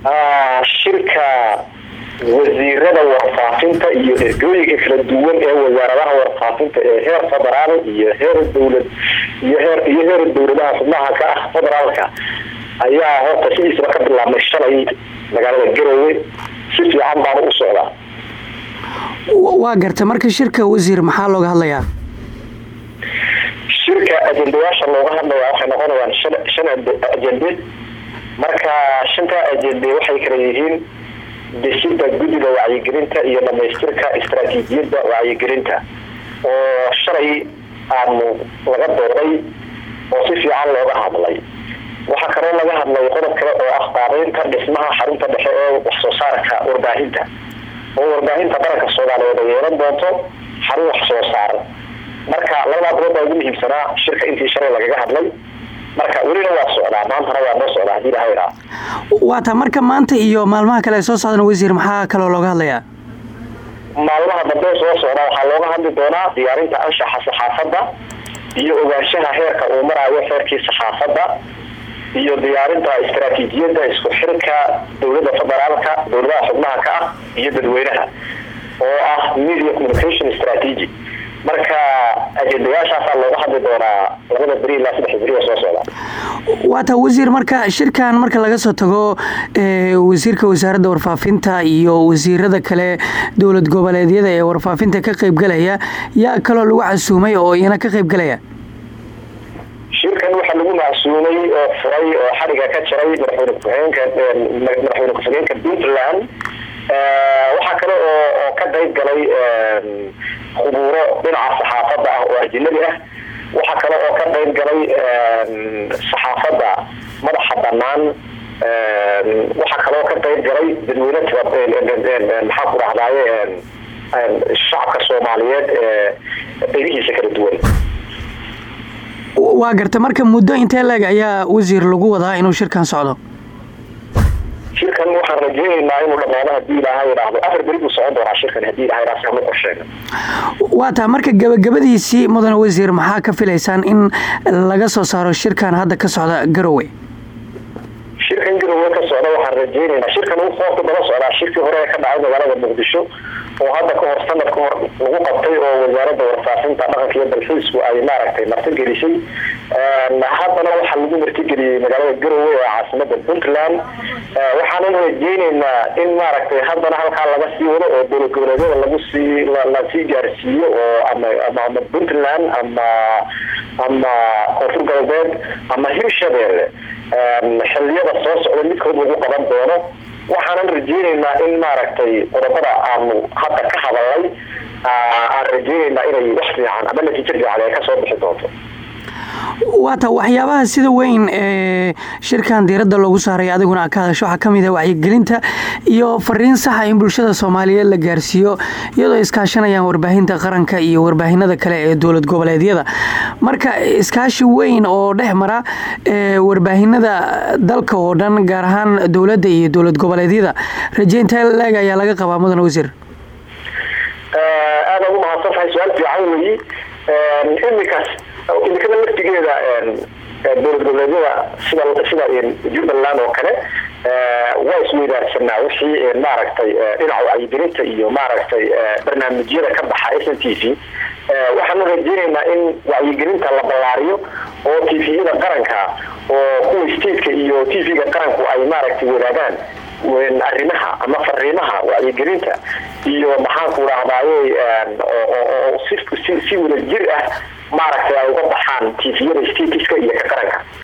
shirka wasiirada warfaafinta iyo ergooyinka kala duwan ee wasaaradaha warfaafinta ee heer federaal iyo heer dowlad iyo heer iyo heer dowladaha xubnaha ka ah federaalka ayaa horta sidiisaba ka bilaabmay shalay magaalada garowe si fiican baana u socdaa waa garta marka shirka wasiir maxaa looga hadlayaa shirka ajendayaasha looga hadlaya waxay noqonayaan shan ajende marka shanta ajende waxay kala yihiin dhisida guddiga wacyigelinta iyo dhamaystirka istaraatiijiyadda wacyigelinta oo shalay aanu laga dooday oo si fiican looga hadlay waxaa kaloo laga hadlay qodob kale oo ah qaabeynta dhismaha xarunta dhexe ee wax soo saarka warbaahinta oo warbaahinta qaranka soomaaliyeed ay yeelan doonto xarun wax soo saar marka labadaa qodob baa ugu muhiimsanaa shirka intii shalay lagaga hadlay marka welina waa socdaa maantana waa noo socdaa hadii laha idhaa waa ta marka maanta iyo maalmaha kale ay soo socdaan wasiir maxaa kaloo looga hadlayaa maalmaha dambe soo socdaa waxaa looga hadli doonaa diyaarinta anshaxa saxaafadda iyo ogaanshaha heerka uu maraayo xeerkii saxaafadda iyo diyaarinta istaraatiijiyadda isku xirka dowladda federaalka dowladaha xubnaha ka ah iyo dadweynaha oo ah media communication strategy marka ajendayaashaasaa looga hadli doonaa labada beri ilaa saddex beri oo soo socda waa ta wasiir marka shirkan marka laga soo tago wasiirka wasaaradda warfaafinta iyo wasiirada kale dowlad goboleedyada ee warfaafinta ka qaybgalaya yaa kaloo lagu casuumay oo iyana ka qaybgalaya shirkan waxaa lagu macsuumay oo furay oo xariga ka jaray madaxweyne ku-xigeenka madaxweyne ku-xigeenka puntland waxaa kale oo oo ka qayb galay khubuuro dhinaca saxaafadda ah oo ajinabi ah waxaa kale oo ka qayb galay saxaafadda madaxa banaan waxaa kaloo ka qayb galay dadweyne maxaa ku dhahdaye shacabka soomaaliyeed ee qeybihiisa kala duwan waa garta marka muddo intee leeg ayaa wasiir lagu wadaa inuu shirkan socdo shirkan waxaan rajeyneynaa inuu dhamaado hadii ilaaha idhaahdo afar beri buu socon doonaa shirkan hadii ilaha idhaa sama qorsheega waa taa marka gabagabadiisii mudane wasiir maxaa ka filaysaan in laga soo saaro shirkan hadda ka socda garowe shirkan garowe ka socda waxaan rajeyneynaa shirkan uu qoorka daba socdaa shirkii hore ee ka dhacay magaalada muqdisho oo hadda kahor sanad ka hor lagu qabtay oo wasaaradda warfaafinta dhaqanka iyo dalxiisku ay maaragtay martigelisay haddana waxaa lagu martigeliyey magaalada garowe ee caasimada puntland waxaanan rajeyneynaa in maaragtay haddana halkaa laga sii wado oo dowlad goboleedyada lagu sii lasii gaarsiiyo oo ama ama puntland ama ama koonfur galbeed ama hirshabeelle xiliyada soo socda midkood lagu qaban doono waxaanan rajeyneynaa in maaragtay qodobada aanu hadda ka hadalnay aan rajeyneynaa inay wax fiican ama natiijo fiican ay kasoo bixi doonto waata waxyaabaha sida weyn ee shirkan diiradda loogu saaray adiguna ka hadasho waxaa kamid ah wacyigelinta iyo fariin saxa in bulshada soomaaliyeed la gaarsiiyo iyadoo iskaashanayaan warbaahinta qaranka iyo warbaahinada kale ee dowlad goboleedyada marka iskaashi weyn oo dhex mara warbaahinada dalka oo dhan gaar ahaan dowladda iyo dowlad goboleedyada rajeynta leeg ayaa laga qabaa mudane wasiir aada ugu mahadsan tahay su-aal fiican weyi imikaas imikada laftigeeda dowlad goboleedyada sida sida jubbaland oo kale waa isweydaarsanaa wixii maaragtay dhinaca wacyigelinta iyo maaragtay barnaamijyada ka baxa s n t v waxaanu rajeyneynaa in wacyigelinta la ballaariyo oo t v-yada qaranka oo kuwa stateka iyo t v-ga qaranku ay maaragtay wadaagaan arrimaha ama fariimaha wacyigelinta iyo maxaanku dhahdaye oo si si wada jir ah maaragtay ay uga baxaan t v-yada statiska iyo ka qaranka